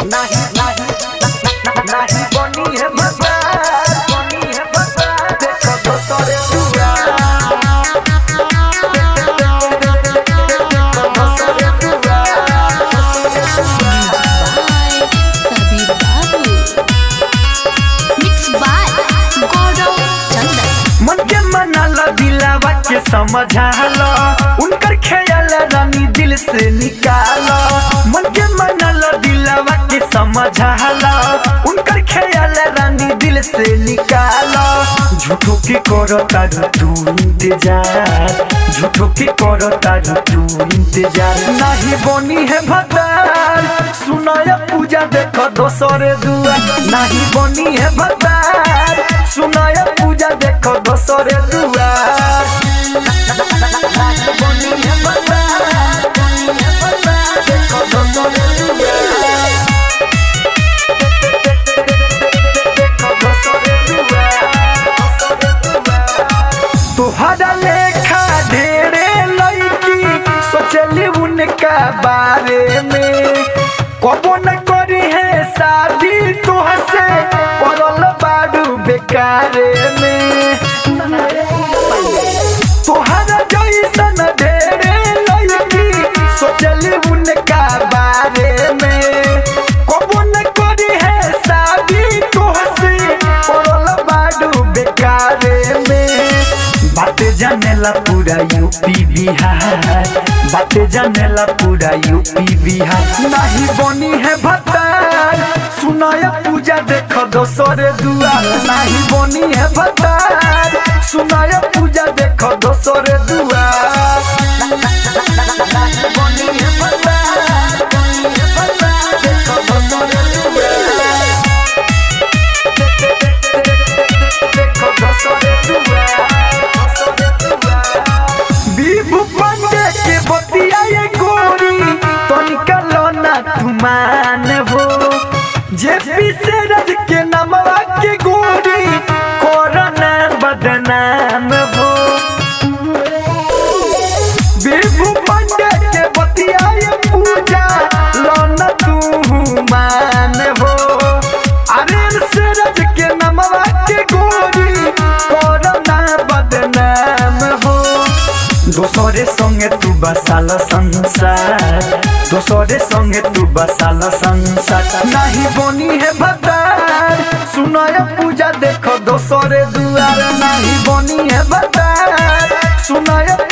नाही नाही नाही बनी है भगवा बनी है भगवा देखो दोसरे दुआ देखो दोसरे दुआ Sabir Babu. Mixed by Gaurav Chandan. मन के मनाला दिलावा के समझाला उनकर ख्याल रानी दिल से निकाला मन के मनाला दिलावा के समझाला उनकर ख्याल रानी दिल से निकाला झूठो के करो तारू तू इंतजार झूठो के करो तारू तू इंतजार नहीं बनी है भतार सुनाया पूजा देखो दोसरे दुआ नहीं बनी है भतार सुनाया पूजा देखो दोसरे दुआ नहीं बनी है भतार, बनी है भतार, देखो दोसरे दुआ। देखो दोसरे दुआ, दोसरे दुआ। तोहरा लेखा ढेरे लड़की सोचली उनका बारे में कबो न करी है शादी तुहसे पड़ल बाडू बेकारे में तोहरा जैसन ढेरे लड़की सोचली उनका बारे में कबो न करी है शादी तुहसे पड़ल बाडू बेकारे में बातें जानेला पूरा यूपी बिहार बातें जानेला पूरा यूपी बिहार नहीं बनी है भतार सुनाया पूजा देखो दोसरे दुआर नहीं बनी है भतार सुनाया पूजा देखो दोसरे दुआर नहीं बनी है भतार, बनी है भतार, देखो दोसरे दुआर। देखो दोसरे दुआर, दोसरे दुआर। विभु पांडे के बतिया ये गोरी तनिका लोना तुमान हो जे पीछे रज के नमवा के गोरी कोरोना बदनाम हो विभु पांडे के बतिया ये पूजा लोना तू मान हो अरे से रज के नमवा के गोरी कोरोना बदनाम हो दोसरे संगे तू बसाल संसार दोसरे संगे तू बसाल संसार नहीं बनी है भतार सुनाया पूजा देखो दोसरे दुआर नहीं बनी है भतार सुनाया